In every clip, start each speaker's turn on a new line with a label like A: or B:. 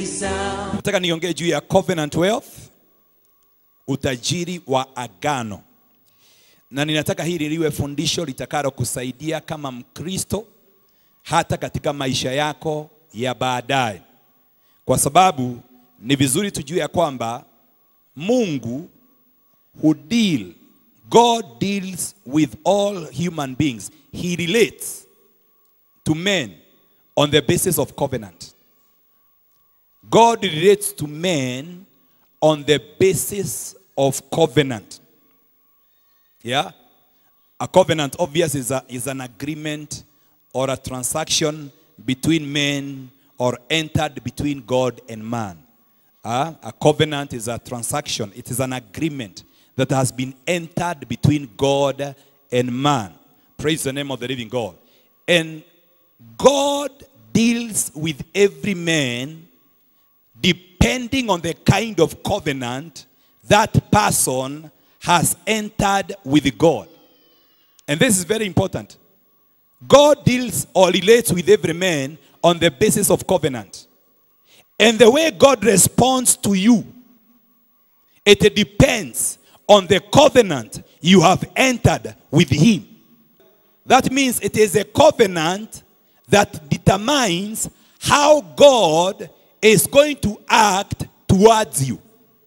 A: sound.
B: nataka niongee juu ya covenant wealth utajiri wa agano na ninataka hili liwe fundisho litakalo kusaidia kama mkristo hata katika maisha yako ya baadaye kwa sababu ni vizuri tujue ya kwamba mungu who deal god deals with all human beings he relates to men on the basis of covenant God relates to men on the basis of covenant. Yeah? A covenant, obvious, is, a, is an agreement or a transaction between men or entered between God and man. Ah, a covenant is a transaction, it is an agreement that has been entered between God and man. Praise the name of the living God. And God deals with every man depending on the kind of covenant that person has entered with God. And this is very important. God deals or relates with every man on the basis of covenant. And the way God responds to you, it depends on the covenant you have entered with Him. That means it is a covenant that determines how God is going to act towards you.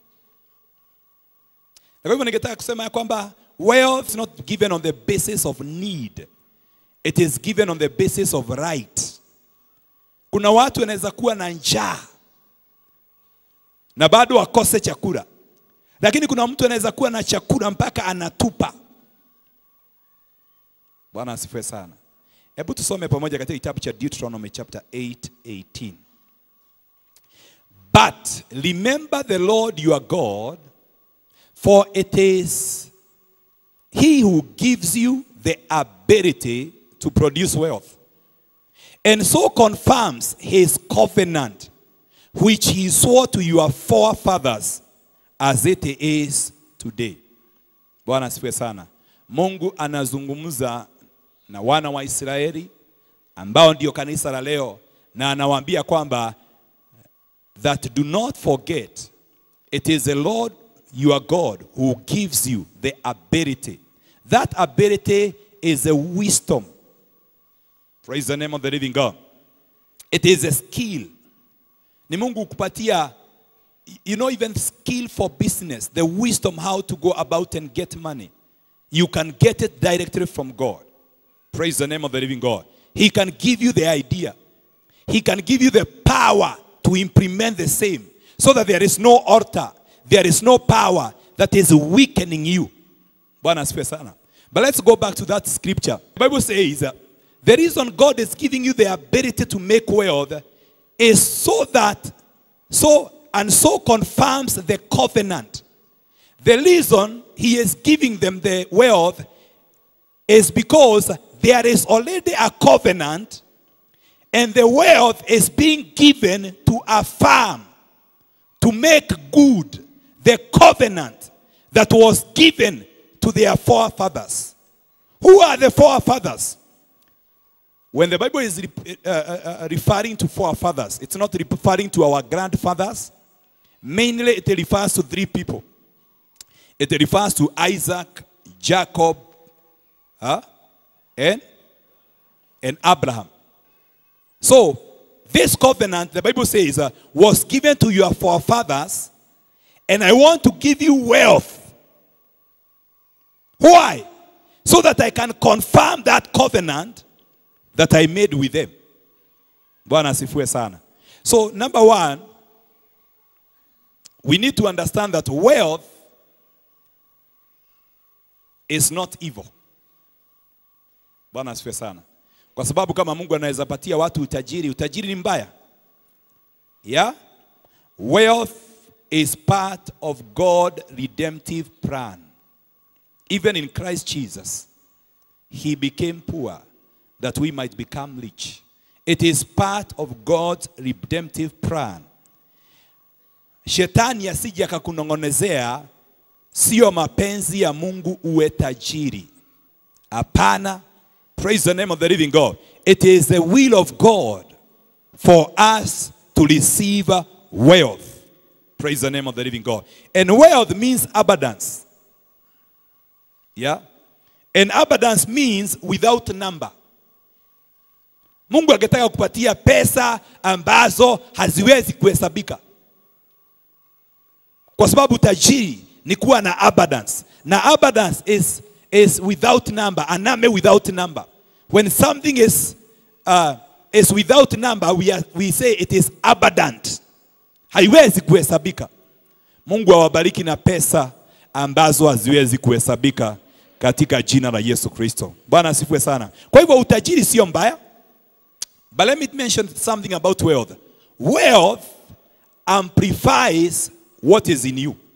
B: Na kwa hivyo ningetaka kusema ya kwamba wealth is not given on the basis of need. It is given on the basis of right. Kuna watu wanaweza kuwa na njaa na bado wakose chakula, lakini kuna mtu anaweza kuwa na chakula mpaka anatupa. Bwana asifiwe sana. Hebu tusome pamoja katika kitabu cha Deuteronomy chapter 8, 18. But remember the Lord your God, for it is He who gives you the ability to produce wealth, and so confirms His covenant, which He swore to your forefathers, as it is today. Bwana asifiwe sana. Mungu anazungumza na wana wa Israeli ambao ndio kanisa la leo, na anawaambia kwamba that do not forget it is the Lord your God who gives you the ability. That ability is a wisdom. Praise the name of the living God. It is a skill. Ni Mungu kupatia you know even skill for business, the wisdom how to go about and get money. You can get it directly from God. Praise the name of the living God. He can give you the idea. He can give you the power to implement the same so that there is no altar, there is no power that is weakening you. Bwana asifiwe sana. But let's go back to that scripture. The Bible says uh, the reason God is giving you the ability to make wealth is so that so and so confirms the covenant. The reason he is giving them the wealth is because there is already a covenant and the wealth is being given to affirm, to make good the covenant that was given to their forefathers. Who are the forefathers? When the Bible is re- uh, uh, uh, referring to forefathers, it's not referring to our grandfathers. Mainly, it refers to three people. It refers to Isaac, Jacob, huh? and, and Abraham. So, this covenant, the Bible says, uh, was given to your forefathers, and I want to give you wealth. Why? So that I can confirm that covenant that I made with them. Bwana asifiwe sana. So, number one, we need to understand that wealth is not evil. Bwana asifiwe sana. Kwa sababu kama Mungu anaweza patia watu utajiri, utajiri ni mbaya. Yeah? Wealth is part of God redemptive plan. Even in Christ Jesus, he became poor that we might become rich. It is part of God's redemptive plan. Shetani asije akakunong'onezea, sio mapenzi ya Mungu uwe tajiri. Hapana. Praise the name of the living God. It is the will of God for us to receive wealth. Praise the name of the living God. And wealth means abundance. Yeah? And abundance means without number. Mungu angetaka kupatia pesa ambazo haziwezi kuhesabika, kwa sababu tajiri ni kuwa na abundance, na abundance is, is without number, a number without number. When something is, uh, is without number, we, are, we say it is abundant, haiwezi kuhesabika. Mungu awabariki na pesa ambazo haziwezi kuhesabika katika jina la Yesu Kristo. Bwana asifiwe sana. Kwa hivyo utajiri sio mbaya. But let me mention something about wealth. Wealth amplifies what is in you.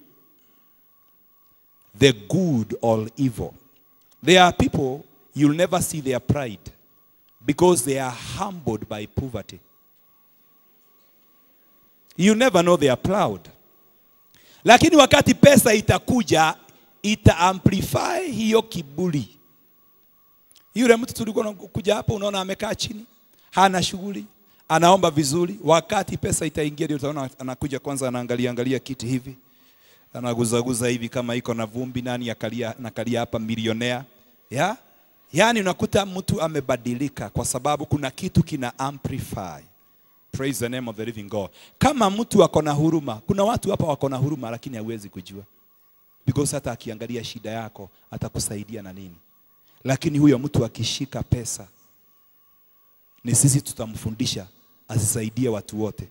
B: The good or evil. There are people you'll never see their pride because they are humbled by poverty. You never know they are proud. Lakini wakati pesa itakuja ita amplify hiyo kiburi. Yule mtu tulikuwa kuja hapa, unaona amekaa chini, hana shughuli, anaomba vizuri. Wakati pesa itaingia, ndio utaona anakuja kwanza, anaangalia angalia kiti hivi, anaguzaguza hivi kama iko na vumbi, nani akalia, nakalia hapa milionea ya yaani, unakuta mtu amebadilika kwa sababu kuna kitu kina amplify. Praise the name of the living God. Kama mtu ako na huruma, kuna watu hapa wako na huruma, lakini hawezi kujua because hata akiangalia shida yako atakusaidia na nini, lakini huyo mtu akishika pesa, ni sisi tutamfundisha asisaidie watu wote,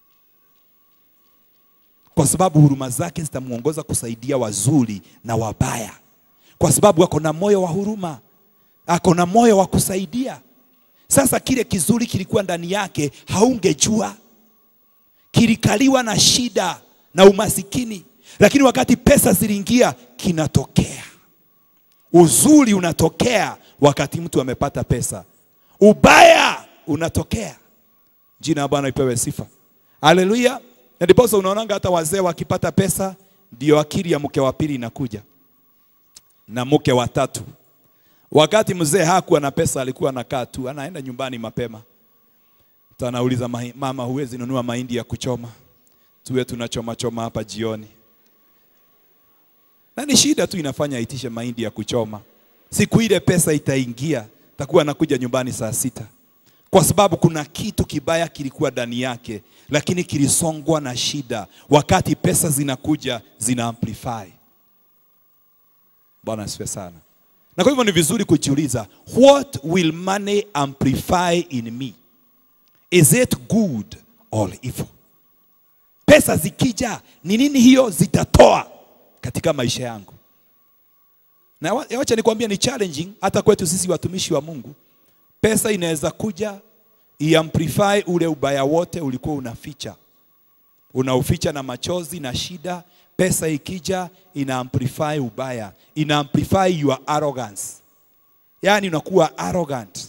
B: kwa sababu huruma zake zitamuongoza kusaidia wazuri na wabaya, kwa sababu ako na moyo wa huruma, ako na moyo wa kusaidia. Sasa kile kizuri kilikuwa ndani yake haungejua, kilikaliwa na shida na umasikini lakini wakati pesa ziliingia, kinatokea uzuri, unatokea wakati mtu amepata pesa, ubaya unatokea. Jina la Bwana ipewe sifa, haleluya. Na ndiposa unaonanga hata wazee wakipata pesa, ndio akili ya mke wa pili inakuja na mke wa tatu. Wakati mzee hakuwa na pesa, alikuwa anakaa tu, anaenda nyumbani mapema, tanauliza mama, huwezi nunua mahindi ya kuchoma, tuwe tunachoma choma hapa jioni na ni shida tu inafanya aitishe mahindi ya kuchoma. Siku ile pesa itaingia, takuwa anakuja nyumbani saa sita, kwa sababu kuna kitu kibaya kilikuwa ndani yake, lakini kilisongwa na shida. Wakati pesa zinakuja, zina amplify. Bwana asifiwe sana. Na kwa hivyo ni vizuri kujiuliza, what will money amplify in me? Is it good or evil? Pesa zikija, ni nini hiyo zitatoa katika maisha yangu. Na wacha nikwambia ni challenging hata kwetu sisi watumishi wa Mungu. Pesa inaweza kuja iamplify ule ubaya wote ulikuwa unaficha, unauficha na machozi na shida. Pesa ikija ina amplify ubaya, ina amplify your arrogance, yaani unakuwa arrogant.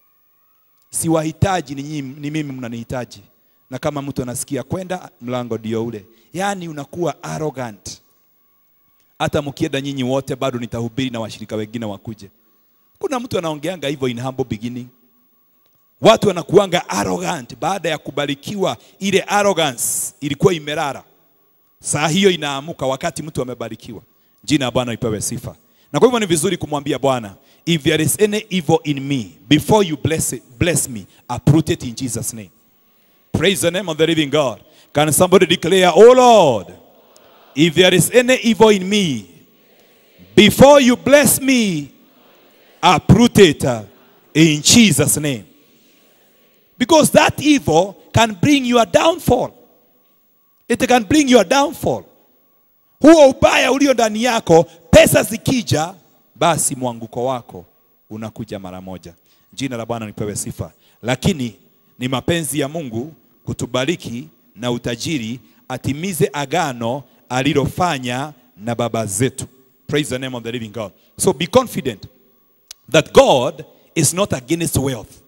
B: Siwahitaji ni, nyinyi, ni mimi mnanihitaji, na kama mtu anasikia kwenda mlango ndio ule, yaani unakuwa arrogant hata mkienda nyinyi wote bado nitahubiri na washirika wengine wakuje. Kuna mtu anaongeanga hivyo in humble beginning. Watu wanakuanga arrogant baada ya kubarikiwa, ile arrogance ilikuwa imelala, saa hiyo inaamuka wakati mtu amebarikiwa. Jina la Bwana ipewe sifa. Na kwa hivyo ni vizuri kumwambia Bwana, if there is any evil in me before you bless, it, bless me uproot it in Jesus name. Praise the name of the living God. Can somebody declare, oh Lord, if there is any evil in me, before you bless me, uproot it uh, in Jesus' name. Because that evil can bring your downfall. It can bring your downfall. Huo ubaya ulio ndani yako, pesa zikija, basi mwanguko wako unakuja mara moja. Jina la Bwana lipewe sifa. Lakini ni mapenzi ya Mungu kutubariki na utajiri, atimize agano alilofanya na baba zetu. Praise the name of the living God. So be confident that God is not against wealth.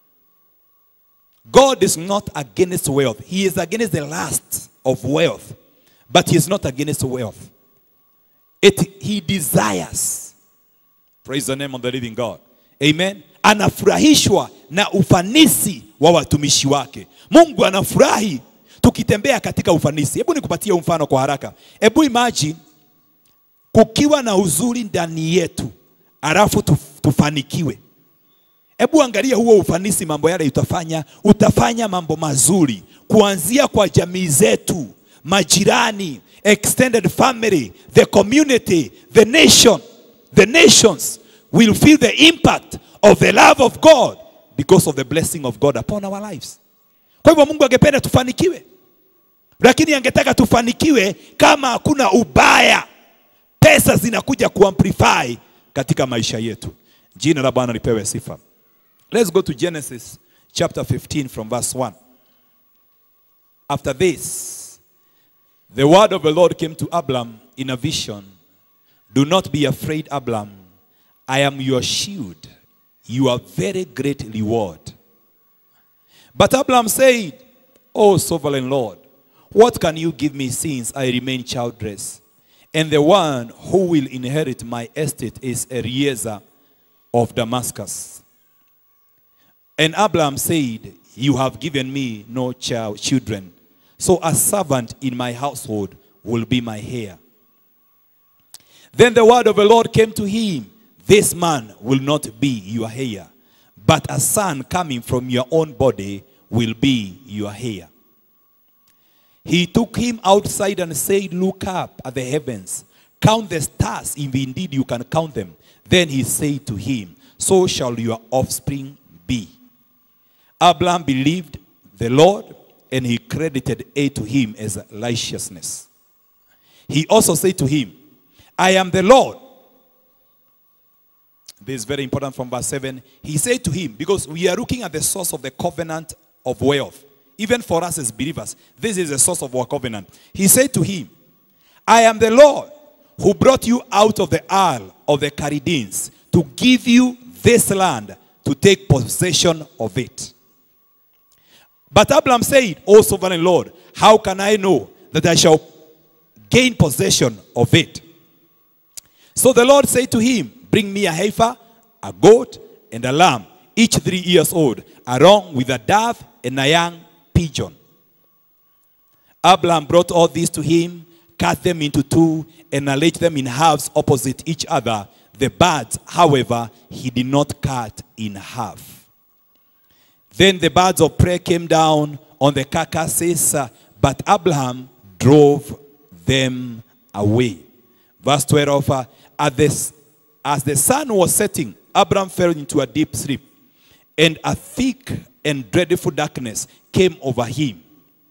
B: God is not against wealth. He is against the lust of wealth, but he is not against wealth. It he desires. Praise the name of the living God. Amen. Anafurahishwa na ufanisi wa watumishi wake. Mungu anafurahi tukitembea katika ufanisi. Hebu nikupatie mfano kwa haraka. Hebu imagine kukiwa na uzuri ndani yetu, alafu tuf- tufanikiwe. Hebu angalia huo ufanisi, mambo yale utafanya, utafanya mambo mazuri kuanzia kwa jamii zetu, majirani, extended family, the community, the nation. The nations will feel the impact of the love of God because of the blessing of God upon our lives. Kwa hivyo Mungu angependa tufanikiwe, lakini angetaka tufanikiwe kama hakuna ubaya. Pesa zinakuja kuamplify katika maisha yetu. Jina la Bwana lipewe sifa. Let's go to Genesis chapter 15 from verse 1. After this, the word of the Lord came to Abram in a vision. Do not be afraid, Abram. I am your shield, your very great reward. But Abram said, O sovereign Lord, what can you give me since I remain childless? And the one who will inherit my estate is Eliezer of Damascus. And Abram said, You have given me no child, children, so a servant in my household will be my heir. Then the word of the Lord came to him This man will not be your heir, but a son coming from your own body will be your heir. He took him outside and said, Look up at the heavens, count the stars, if indeed you can count them. Then he said to him, So shall your offspring be. Abraham believed the Lord, and he credited it to him as righteousness. He also said to him, I am the Lord. This is very important from verse 7. He said to him, because we are looking at the source of the covenant of wealth. Even for us as believers, this is the source of our covenant. He said to him, I am the Lord who brought you out of the isle of the Chaldeans to give you this land to take possession of it. But Abraham said, O sovereign Lord, how can I know that I shall gain possession of it? So the Lord said to him, Bring me a heifer, a goat, and a lamb, each three years old, along with a dove and a young pigeon. Abraham brought all these to him, cut them into two, and arranged them in halves opposite each other. The birds, however, he did not cut in half. Then the birds of prey came down on the carcasses, uh, but Abraham drove them away. Verse 12 uh, at this, As the sun was setting, Abraham fell into a deep sleep, and a thick and dreadful darkness came over him.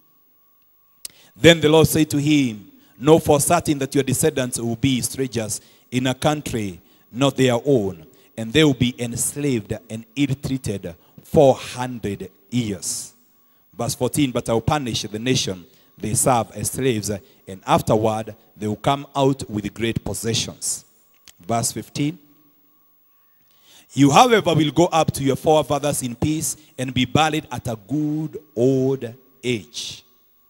B: Then the Lord said to him, Know for certain that your descendants will be strangers in a country not their own, and they will be enslaved and ill treated 400 years. Verse 14 But I will punish the nation they serve as slaves, and afterward they will come out with great possessions. Verse 15 You, however, will go up to your forefathers in peace and be buried at a good old age.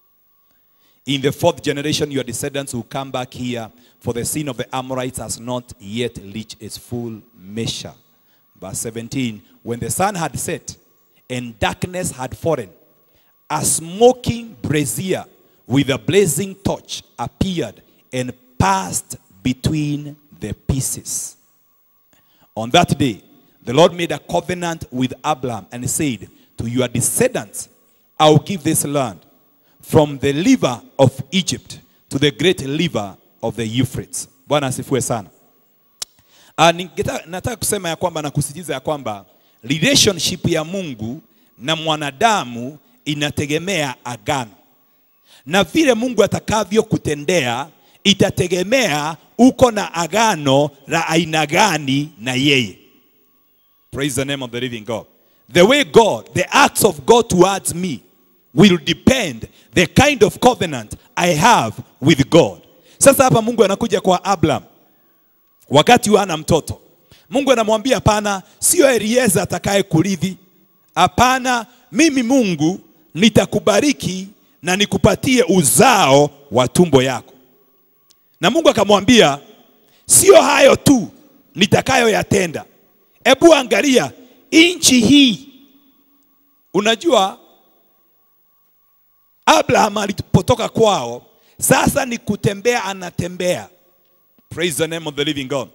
B: In the fourth generation, your descendants will come back here, for the sin of the Amorites has not yet reached its full measure. Verse 17 When the sun had set and darkness had fallen, a smoking brazier with a blazing torch appeared and passed between the pieces. On that day, the Lord made a covenant with Abraham and said, To your descendants, I will give this land from the river of Egypt to the great river of the Euphrates. Bwana asifiwe sana. Ah, ningeta- nataka kusema ya kwamba na kusisitiza ya kwamba relationship ya Mungu na mwanadamu inategemea agano, na vile Mungu atakavyokutendea itategemea uko na agano la aina gani na yeye. Praise the name of the living God. The way God, the acts of God towards me will depend the kind of covenant I have with God. Sasa hapa Mungu anakuja kwa Abraham wakati hana mtoto. Mungu anamwambia hapana, sio Elieza atakaye kurithi. Hapana, mimi Mungu nitakubariki na nikupatie uzao wa tumbo yako. Na Mungu akamwambia, sio hayo tu nitakayoyatenda. Hebu angalia nchi hii. Unajua Abraham alipotoka kwao, sasa ni kutembea, anatembea. Praise the name of the living God.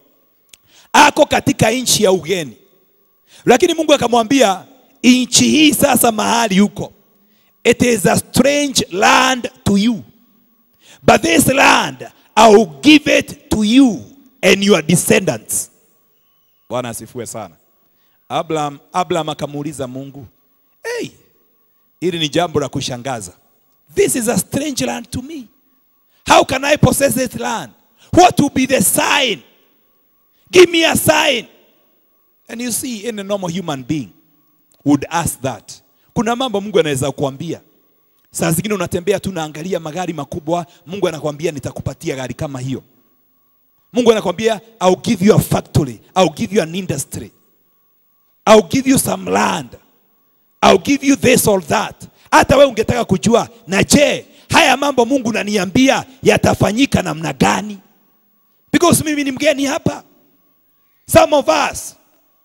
B: Ako katika nchi ya ugeni, lakini Mungu akamwambia nchi hii sasa mahali huko, it is a strange land to you, but this land I will give it to you and your descendants. Bwana asifiwe sana. Abraham, Abraham akamuuliza Mungu, hey, hili ni jambo la kushangaza. This is a strange land to me. How can I possess this land? What will be the sign? Give me a sign. And you see, in a normal human being would ask that. Kuna mambo Mungu anaweza kuambia. Saa zingine unatembea tu naangalia magari makubwa, Mungu anakuambia nitakupatia gari kama hiyo. Mungu anakuambia I'll give you a factory, I'll give you an industry. I'll give you some land. I'll give you this or that. Hata wewe ungetaka kujua, na je, haya mambo Mungu naniambia yatafanyika namna gani? Because mimi ni mgeni hapa. Some of us,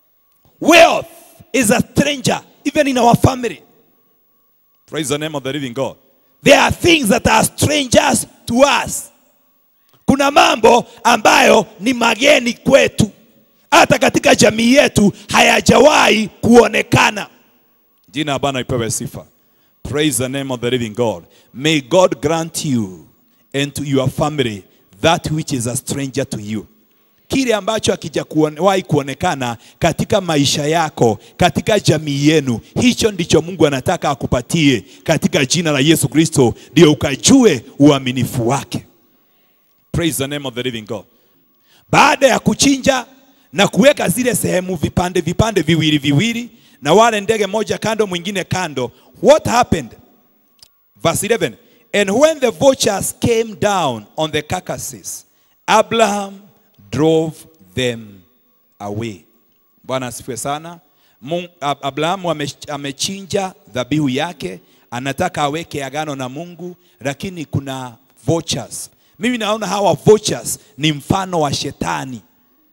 B: wealth is a stranger even in our family. Praise the name of the living God. There are things that are strangers to us. Kuna mambo ambayo ni mageni kwetu, hata katika jamii yetu hayajawahi kuonekana. Jina la Bwana ipewe sifa. Praise the name of the living God. May God grant you and to your family that which is a stranger to you. Kile ambacho hakijawahi kuonekana katika maisha yako, katika jamii yenu, hicho ndicho Mungu anataka akupatie katika jina la Yesu Kristo, ndio ukajue uaminifu wake. Praise the name of the living God. Baada ya kuchinja na kuweka zile sehemu vipande vipande viwili viwili, na wale ndege moja kando mwingine kando, what happened? Verse 11. And when the vultures came down on the carcasses, Abraham drove them away. Bwana asifiwe sana. Mungu, Abrahamu ame- amechinja dhabihu yake, anataka aweke agano na Mungu, lakini kuna vultures. Mimi naona hawa vultures ni mfano wa shetani.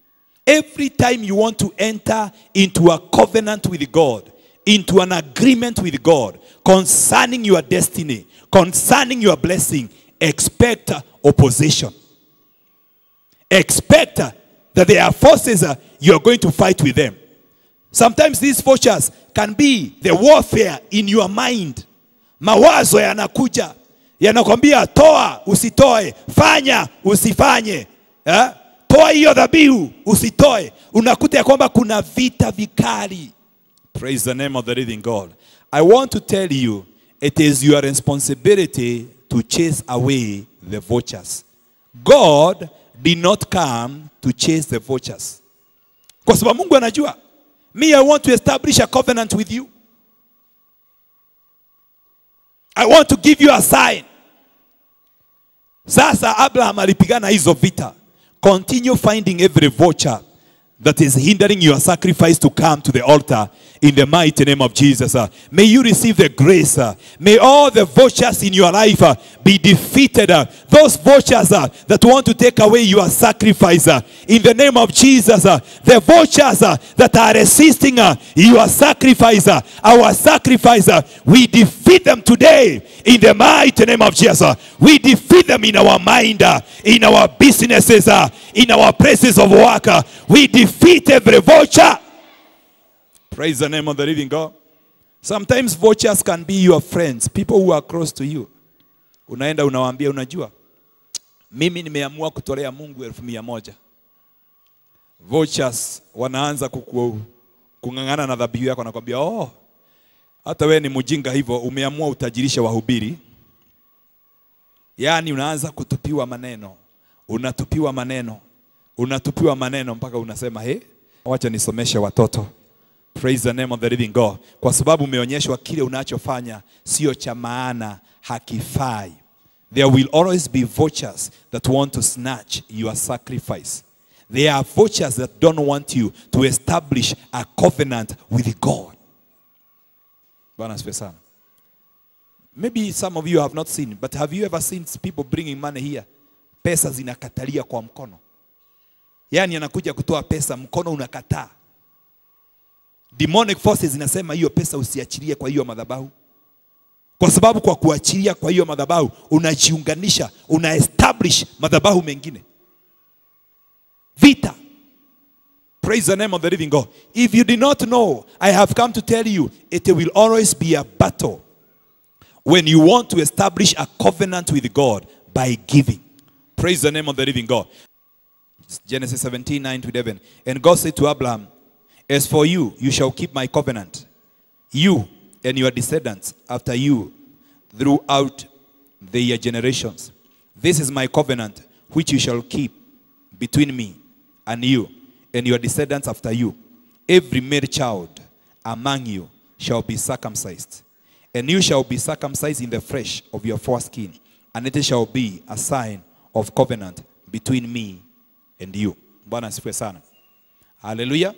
B: Every time you want to enter into a covenant with God, into an agreement with God concerning your destiny, concerning your blessing, expect opposition. Expect that there are forces uh, you are going to fight with them. Sometimes these forces can be the warfare in your mind. Mawazo yanakuja yanakwambia toa, usitoe, fanya, usifanye eh? Toa hiyo dhabihu, usitoe. Unakuta ya kwamba kuna vita vikali. Praise the name of the living God. I want to tell you, it is your responsibility to chase away the vultures. God did not come to chase the vultures. Kwa sababu Mungu anajua, me I want to establish a covenant with you. I want to give you a sign. Sasa Abraham alipigana hizo vita. Continue finding every vulture that is hindering your sacrifice to come to the altar in the mighty name of Jesus. uh. May you receive the grace. uh. May all the vultures in your life uh, be defeated. uh. Those vultures uh, that want to take away your sacrifice uh, in the name of Jesus. uh. The vultures uh, that are resisting uh, your sacrifice, uh, our sacrifice, uh, we defeat them today in the mighty name of Jesus. uh. We defeat them in our mind, uh, in our businesses, uh, in our places of work. uh. We defeat every vulture. Praise the name of the living God. Sometimes vultures can be your friends, people who are close to you. Unaenda unawaambia, unajua mimi nimeamua kutolea Mungu elfu mia moja. Vultures wanaanza kuku, kung'ang'ana na dhabihu yako, nakwambia oh, hata wewe ni mjinga hivyo, umeamua utajirishe wahubiri. Yaani unaanza kutupiwa maneno, unatupiwa maneno, unatupiwa maneno mpaka unasema he, wacha nisomeshe watoto. Praise the name of the living God. Kwa sababu umeonyeshwa kile unachofanya sio cha maana, hakifai. There will always be vultures that want to snatch your sacrifice. There are vultures that don't want you to establish a covenant with God. Bwana asifiwe sana. Maybe some of you have not seen, but have you ever seen people bringing money here? Pesa zinakatalia kwa mkono. Yaani anakuja kutoa pesa, mkono unakataa. Demonic forces zinasema hiyo pesa usiachilie kwa hiyo madhabahu. kwa sababu kwa kuachilia kwa hiyo madhabahu unajiunganisha una establish madhabahu mengine vita praise the name of the living god if you did not know i have come to tell you it will always be a battle when you want to establish a covenant with god by giving praise the name of the living god genesis 17 9 to 11 and god said to abraham as for you you shall keep my covenant you and your descendants after you throughout their generations. This is my covenant which you shall keep between me and you and your descendants after you. Every male child among you shall be circumcised, and you shall be circumcised in the flesh of your foreskin, and it shall be a sign of covenant between me and you. Bwana asifiwe sana. Hallelujah.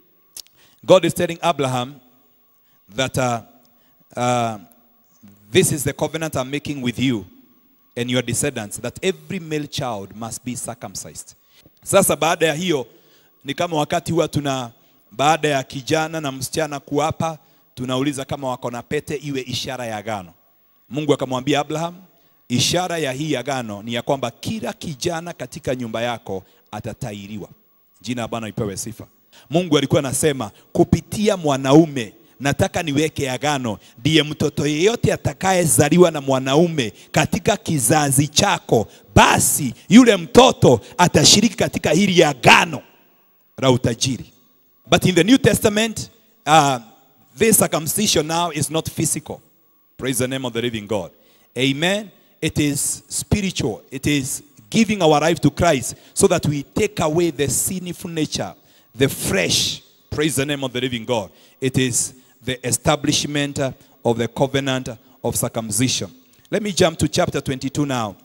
B: God is telling Abraham that uh, uh, this is the covenant I'm making with you and your descendants, that every male child must be circumcised. Sasa baada ya hiyo ni kama wakati huwa tuna baada ya kijana na msichana kuapa, tunauliza kama wako na pete iwe ishara ya agano. Mungu akamwambia Abraham, ishara ya hii agano ni ya kwamba kila kijana katika nyumba yako atatairiwa. Jina la Bwana ipewe sifa. Mungu alikuwa anasema kupitia mwanaume nataka niweke agano, ndiye mtoto yeyote atakayezaliwa na mwanaume katika kizazi chako, basi yule mtoto atashiriki katika hili agano la utajiri. But in the New Testament, uh, this circumcision now is not physical. Praise the name of the living God. Amen. It is spiritual. It is giving our life to Christ so that we take away the sinful nature, the flesh. Praise the name of the living God. It is the establishment of the covenant of circumcision. Let me jump to chapter 22 now.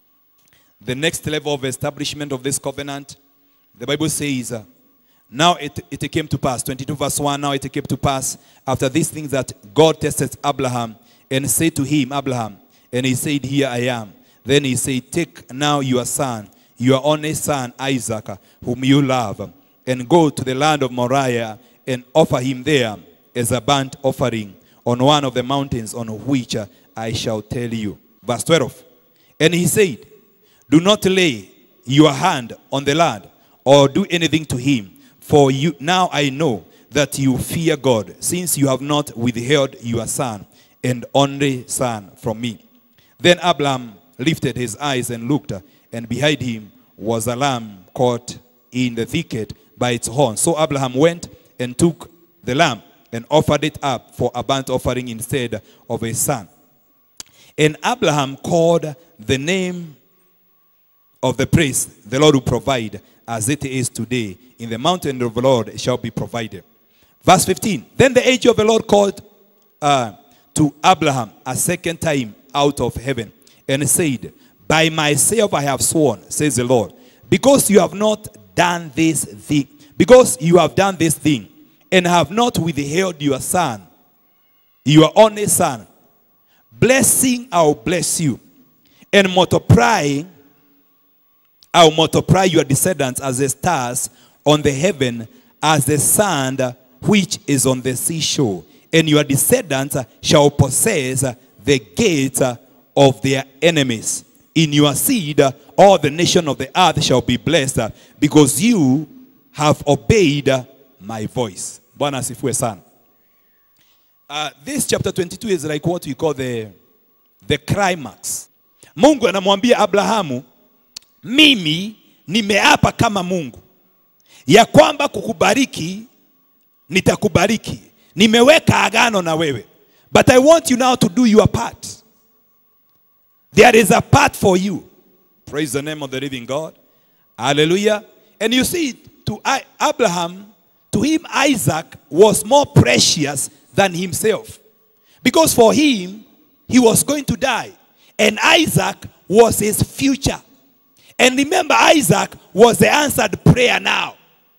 B: The next level of establishment of this covenant, the Bible says, uh, Now it, it came to pass, 22 verse 1, now it came to pass after these things that God tested Abraham and said to him, Abraham, and he said, Here I am. Then he said, Take now your son, your only son Isaac, whom you love, and go to the land of Moriah and offer him there as a burnt offering on one of the mountains on which uh, I shall tell you. Verse 12. And he said, Do not lay your hand on the lad or do anything to him, for you now I know that you fear God, since you have not withheld your son and only son from me. Then Abraham lifted his eyes and looked, and behind him was a lamb caught in the thicket by its horn. So Abraham went and took the lamb and offered it up for a burnt offering instead of a son. And Abraham called the name of the place, the Lord will provide, as it is today. In the mountain of the Lord it shall be provided. Verse 15. Then the angel of the Lord called uh, to Abraham a second time out of heaven and said, By myself I have sworn, says the Lord, because you have not done this thing, because you have done this thing, and have not withheld your son, your only son, blessing I'll bless you, and multiplying I'll multiply your descendants as the stars on the heaven, as the sand which is on the seashore. And your descendants shall possess the gates of their enemies. In your seed, all the nation of the earth shall be blessed, because you have obeyed my voice. Bwana asifiwe sana. Uh, this chapter 22 is like what we call the, the climax. Mungu anamwambia Abrahamu, mimi nimeapa kama Mungu ya kwamba kukubariki nitakubariki. Nimeweka agano na wewe. But I want you now to do your part. There is a part for you. Praise the name of the living God. Hallelujah. And you see, to I- Abraham, to him, Isaac was more precious than himself. Because for him, he was going to die. And Isaac was his future. And remember, Isaac was the answered prayer now.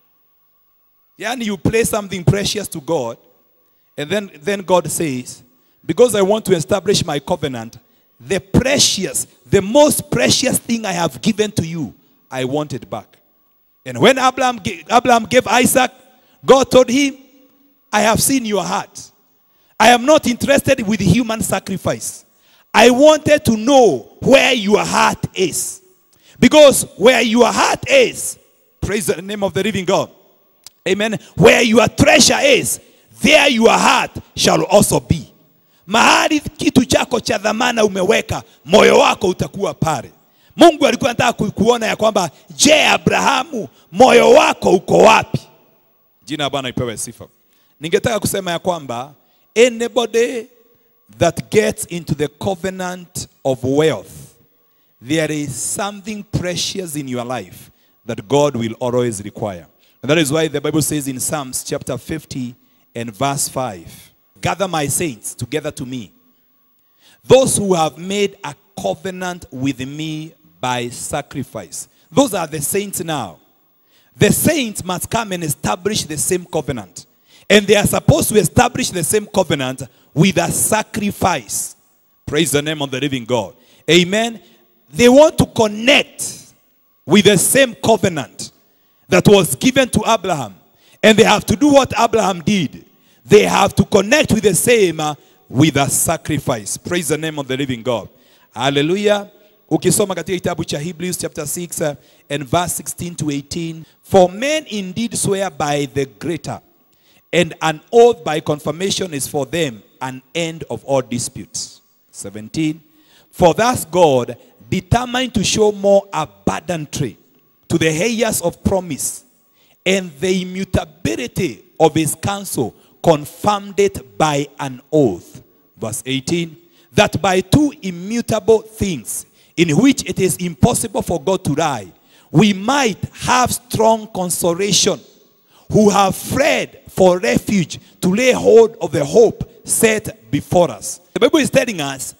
B: Yani, you play something precious to God, and then, then God says, Because I want to establish my covenant, the precious, the most precious thing I have given to you, I want it back. And when Abraham gave, Abraham gave Isaac, God told him, I have seen your heart. I am not interested with human sacrifice. I wanted to know where your heart is. Because where your heart is, praise the name of the living God. Amen. Where your treasure is, there your heart shall also be. Mahali kitu chako cha dhamana umeweka, moyo wako utakuwa pale. Mungu alikuwa anataka ku- kuona ya kwamba je, Abrahamu, moyo wako uko wapi? Jina la Bwana ipewe sifa. Ningetaka kusema ya kwamba anybody that gets into the covenant of wealth, there is something precious in your life that God will always require. And that is why the Bible says in Psalms chapter 50 and verse 5 Gather my saints together to me, those who have made a covenant with me by sacrifice. Those are the saints now. The saints must come and establish the same covenant. And they are supposed to establish the same covenant with a sacrifice. Praise the name of the living God. Amen. They want to connect with the same covenant that was given to Abraham. And they have to do what Abraham did. They have to connect with the same uh, with a sacrifice. Praise the name of the living God. Hallelujah. Ukisoma katika kitabu cha Hebrews chapter 6 uh, and verse 16 to 18. For men indeed swear by the greater, and an oath by confirmation is for them an end of all disputes. 17. For thus God determined to show more abundantly to the heirs of promise and the immutability of his counsel confirmed it by an oath. Verse 18. That by two immutable things in which it is impossible for God to lie, we might have strong consolation who have fled for refuge to lay hold of the hope set before us. The Bible is telling us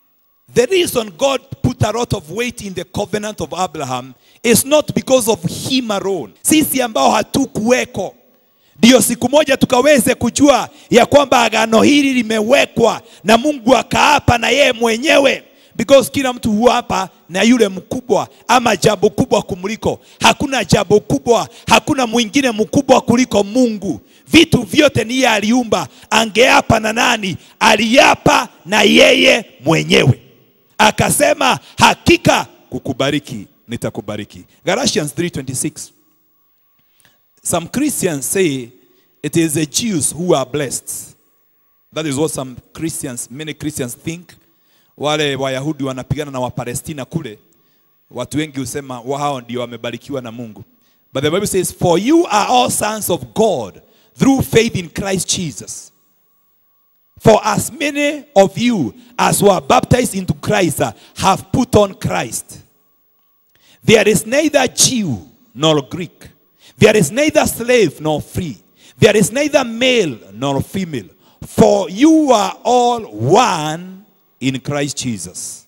B: the reason God put a lot of weight in the covenant of Abraham is not because of him alone. Sisi ambao hatukuweko ndio siku moja tukaweze kujua ya kwamba agano hili limewekwa na Mungu akaapa na yeye mwenyewe because kila mtu huapa na yule mkubwa ama jambo kubwa kumliko. Hakuna jambo kubwa, hakuna mwingine mkubwa kuliko Mungu. Vitu vyote ni yeye aliumba. Angeapa na nani? Aliapa na yeye mwenyewe, akasema hakika kukubariki nitakubariki. Galatians 3:26. Some Christians say it is the Jews who are blessed. That is what some Christians, many Christians think. Wale Wayahudi wanapigana na Wapalestina kule, watu wengi husema wao ndio wamebarikiwa na Mungu. But the Bible says, for you are all sons of God through faith in Christ Jesus. For as many of you as were baptized into Christ uh, have put on Christ. There is neither Jew nor Greek. There is neither slave nor free. There is neither male nor female. For you are all one in Christ Jesus.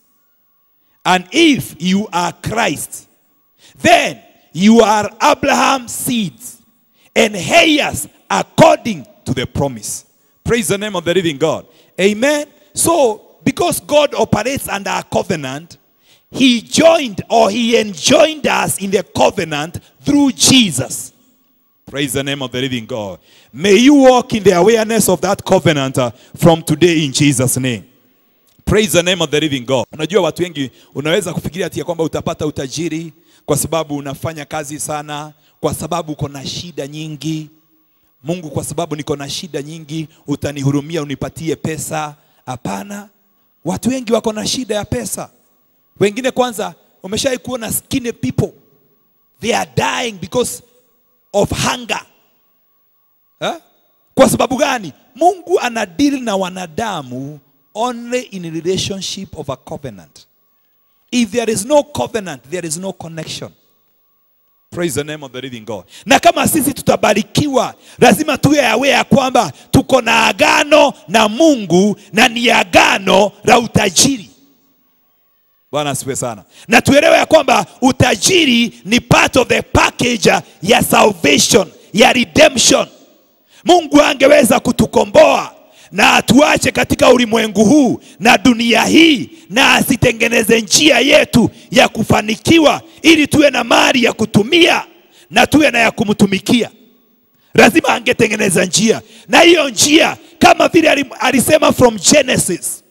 B: And if you are Christ, then you are Abraham's seeds and heirs according to the promise. Praise the name of the living God. Amen. So, because God operates under a covenant, he joined or he enjoined us in the covenant through Jesus. Praise the name of the living God. May you walk in the awareness of that covenant uh, from today in Jesus' name. Praise the name of the living God. Unajua watu wengi unaweza kufikiria ati ya kwamba utapata utajiri kwa sababu unafanya kazi sana, kwa sababu uko na shida nyingi. Mungu, kwa sababu niko na shida nyingi, utanihurumia unipatie pesa. Hapana, watu wengi wako na shida ya pesa. Wengine kwanza, umeshai kuona skinny people, they are dying because of hunger eh? Kwa sababu gani? Mungu anadili na wanadamu only in relationship of a covenant. If there is no covenant, there is no connection. Praise the name of the living God. Na kama sisi tutabarikiwa, lazima tuwe aware ya kwamba tuko na agano na Mungu na ni agano la utajiri. Bwana asifiwe sana. Na tuelewe ya kwamba utajiri ni part of the package ya salvation, ya redemption. Mungu angeweza kutukomboa na atuache katika ulimwengu huu na dunia hii na asitengeneze njia yetu ya kufanikiwa ili tuwe na mali ya kutumia na tuwe na ya kumtumikia. lazima angetengeneza njia na hiyo njia kama vile alim- alisema from genesis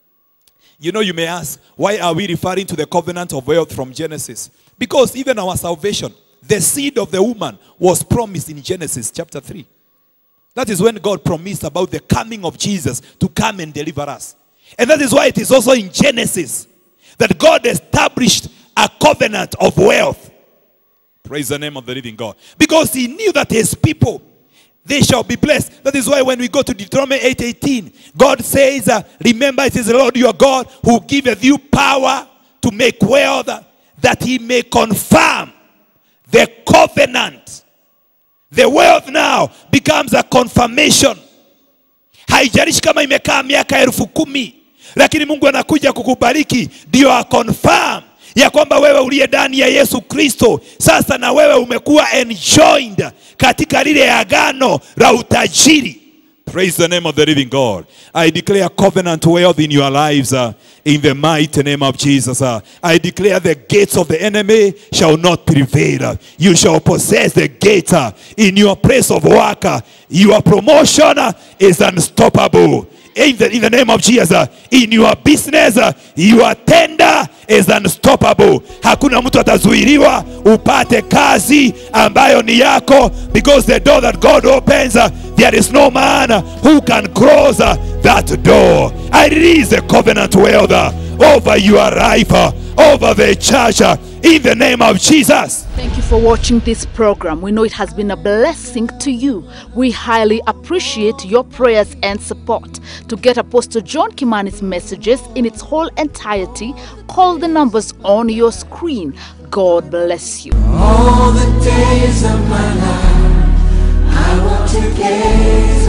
B: you know you may ask why are we referring to the covenant of wealth from genesis because even our salvation the seed of the woman was promised in genesis chapter 3 that is when god promised about the coming of jesus to come and deliver us and that is why it is also in genesis that god established a covenant of wealth Praise the name of the living God. Because he knew that his people, they shall be blessed. That is why when we go to Deuteronomy 8:18, God says, uh, remember it is the Lord your God who giveth you power to make wealth that he may confirm the covenant. The wealth now becomes a confirmation. Haijalishi kama imekaa miaka elfu kumi, lakini Mungu anakuja kukubariki ndio a confirm ya kwamba wewe uliye ndani ya Yesu Kristo sasa na wewe umekuwa enjoined katika lile agano la utajiri. Praise the name of the living God. I declare covenant wealth in your lives uh, in the mighty name of Jesus. uh. I declare the gates of the enemy shall not prevail. You shall possess the gate uh, in your place of work. uh. Your promotion uh, is unstoppable. In the, in the name of Jesus, uh, in your business, uh, your tender is unstoppable. Hakuna mtu atazuiliwa upate kazi ambayo ni yako because the door that God opens, uh, there is no man uh, who can close uh, that door. I release the covenant wealth uh, over your life, uh, over the church, uh, in the name of Jesus.
A: Thank you for watching this program. We know it has been a blessing to you. We highly appreciate your prayers and support. To get Apostle John Kimani's messages in its whole entirety, call the numbers on your screen. God bless you.
C: All the days of my life, I want to gaze